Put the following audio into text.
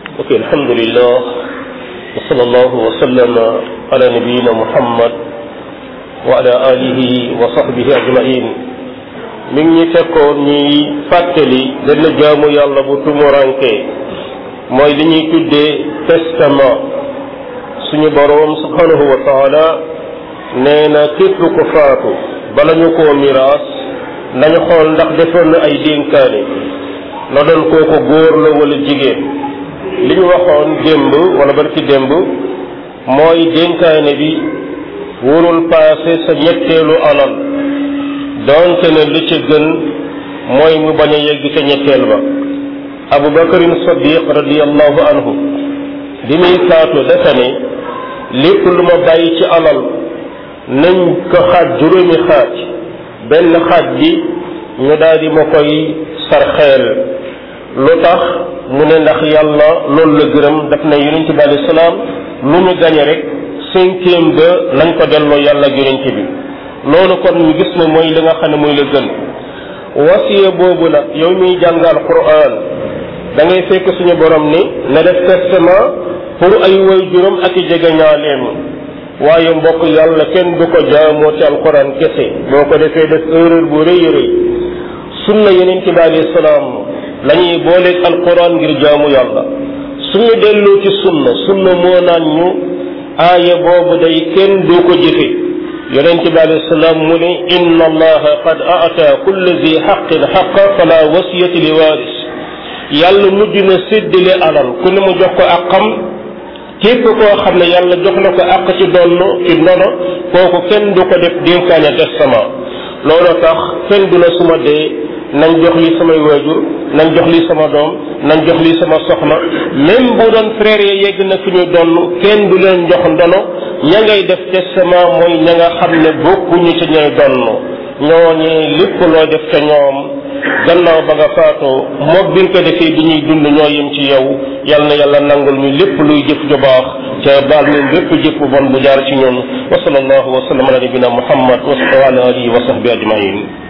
ok alhamdulillah wa sallallahu wa sallama ala nabiyina muhammad wa ala alihi wa sahbihi ajmain mi ngi ñu fekkoon ñuy fàttali benn jaamu yàlla bu tumuranke mooy li ñuy tuddee testament suñu boroom subhanahu wa taala nee na képp ko faatu bala ñu koo miraas nañu xool ndax defoon na ay dénkaane na doon kooko góor la wala jigéen li ñu waxoon démb wala barki démb mooy dénkaane bi wurul paase sa ñetteelu alal doonte ne li ci gën mooy mu bañ a yegg ca ñetteel ba abu bakarin sadiq radiallahu anhu bi muy faatu dafa ne lépp lu ma bàyyi ci alal nañ ko xaaj juróomi xaaj benn xaaj bi ñu daal di ma koy sarxeel lu tax mu ne ndax yàlla loolu la gërëm daf ne yonent bi alayhi salaam lu ñu gañe rek cinquième ba nañ ko delloo yàlla ak yonent bi loolu kon ñu gis ne mooy li nga xam ne mooy la gën wasiya boobu nag yow miy jàngal Qur'an da ngay fekk suñu borom ni na def testament pour ay way juróom ak i jegeñaaleem waaye mbokk yàlla kenn du ko jaamoo ci alquran kese boo ko defee def erreur bu rëy rëy sunna yonent bi alayhi salaam la ñuy booleeg alquran ngir jaamu yàlla suñu delloo ci sunna sunna moo naan ñu aaya boobu day kenn du ko jëfe yonent bi alayhi salaam mu ne inna allaha qad aata kulli zi xaqin xaqa fala wasiyati li waaris yàlla mujj na séddale alal ku ne mu jox ko ak xam képp koo xam ne yàlla jox na ko àq ci donn ci ndono kooku kenn du ko def dénkaane testament loolu tax kenn du na suma dee nañ jox li samay waajur nañ jox li sama doom nañ jox li sama soxna même bu doon frère ya yegg na fi ñu donn kenn du leen jox ndono ña ngay def testament mooy ña nga xam ne bokkuñu ci ñooy donn ñooñee lépp loo def ca ñoom gannaaw ba nga faatoo moog bi nga ko defee bi ñuy dund ñoo yem ci yow yal na yàlla nangul ñu lépp luy jëf ju baax ca baal ñu lépp jëf bu bon bu jaar ci ñun wa sallallahu wa sallam ala nabina muhammad wa ala alihi wa sahbi ajmain